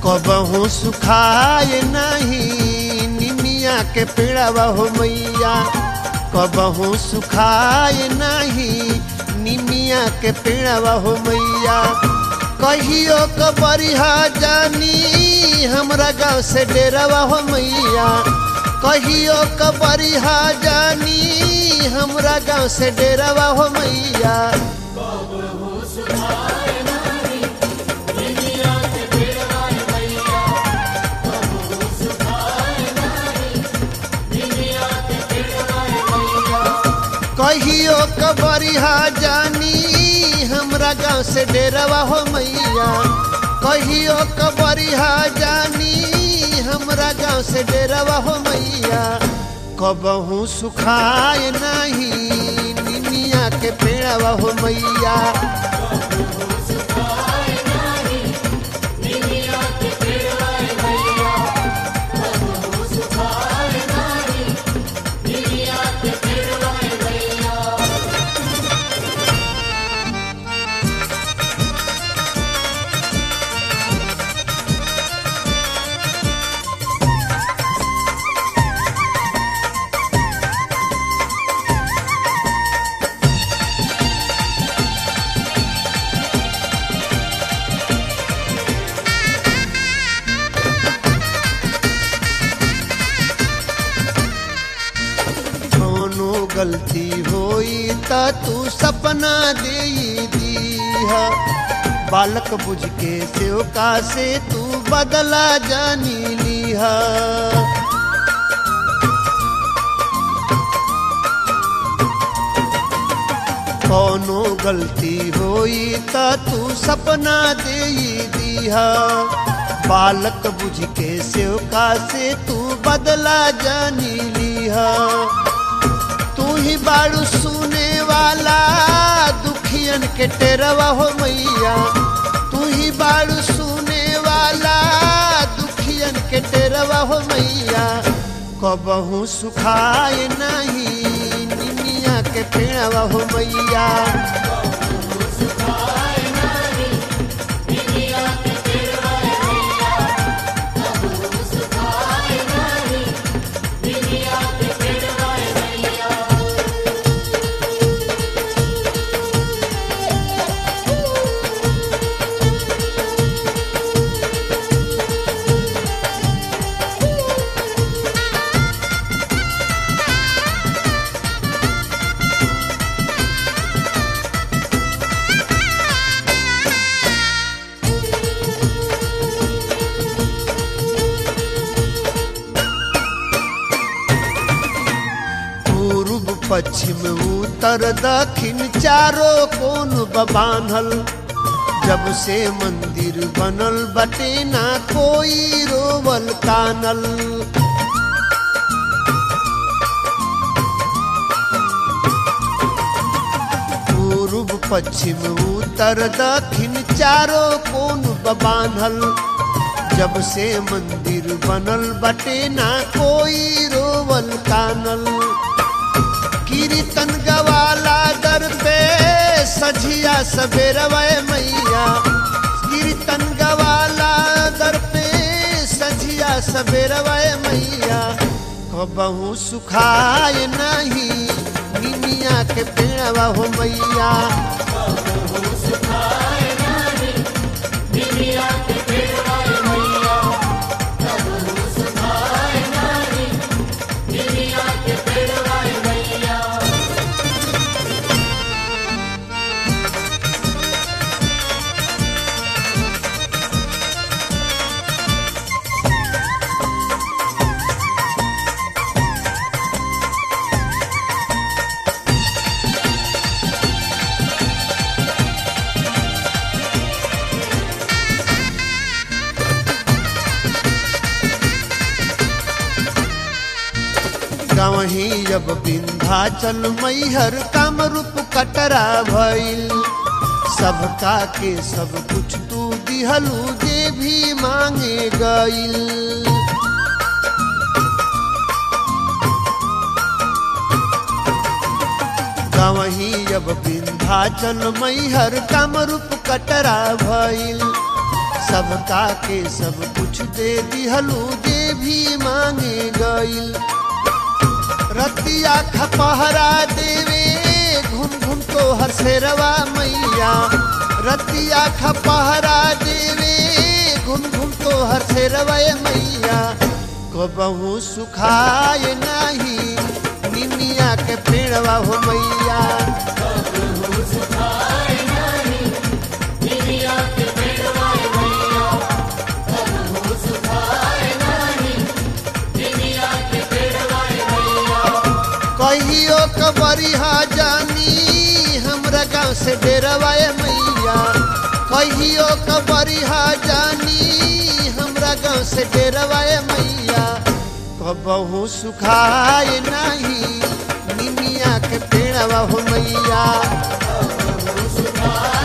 कबहू सुखाए नहीं निमिया के पेड़वा हो मैया कबहू सुखाए नहीं निमिया के पेड़वा हो मैया कहियो कबरिहा जानी हमरा गाँव से डेरवा हो मैया कहियो कबरिहा जानी हमरा गाँव से डेरवा हो मैया कहियो कबरिहा जानी हमरा गाँव से डेरवा हो मैया कहियो कबरिहा जानी हमरा गाँव से डेरवा हो मैया कबहू सुखाए नहीं निमिया के पेड़वा हो मैया कौनो गलती होई त तू सपना दे दीहा बालक बुझ के सेवका से तू बदला जानी लीहा कौनो गलती होई त तू सपना दे दीहा बालक बुझ के सेवका से तू बदला जानी लीहा तू ही बाड़ू सुने वाला दुखियन के टेरवा हो मैया तू ही बाड़ू सुने वाला दुखियन के टेरवा हो मैया कबहू सुखाए नहीं निमिया के पेड़वा हो मैया पूर्व पश्चिम उत्तर दक्षिण चारों कोन बान्हल जब से मंदिर बनल बटे ना कोई रोवल कानल पूर्व पश्चिम उत्तर दक्षिण चारों कोन बान्हल जब से मंदिर बनल बटे ना कोई रोवल कानल कीर्तन गवाला दर पे सझिया सवेरवा मैया कीर्तन गवाला दर पे सझिया सवेरवा मैया कबहू सुखाए नहीं निमिया के पेड़वा हो मैया गवही जब विंध्याचल मैहर कामरूप कटरा भइल सबका के सब कुछ तू दिहलू जे भी मांगे गइल गवही जब विंध्याचल मैहर कामरूप कटरा भइल सबका के सब कुछ दे दिहलू जे भी मांगे गईल रतिया खपहरा देवे घुम घुम तो हर शेरवा मैया रतिया खपहरा देवे घुम घुम तो हर शेरवा मैया कबहू सुखाए नाही निमिया के पेड़वा हो मैया कहियो कबरिहा जानी हमरा गांव से डेरवाए मैया कहियो कबरिहा जानी हमरा गांव से डेरवाए मैया कबहू सुखाए नहीं निमिया के पेड़वा हो मैया सुखाए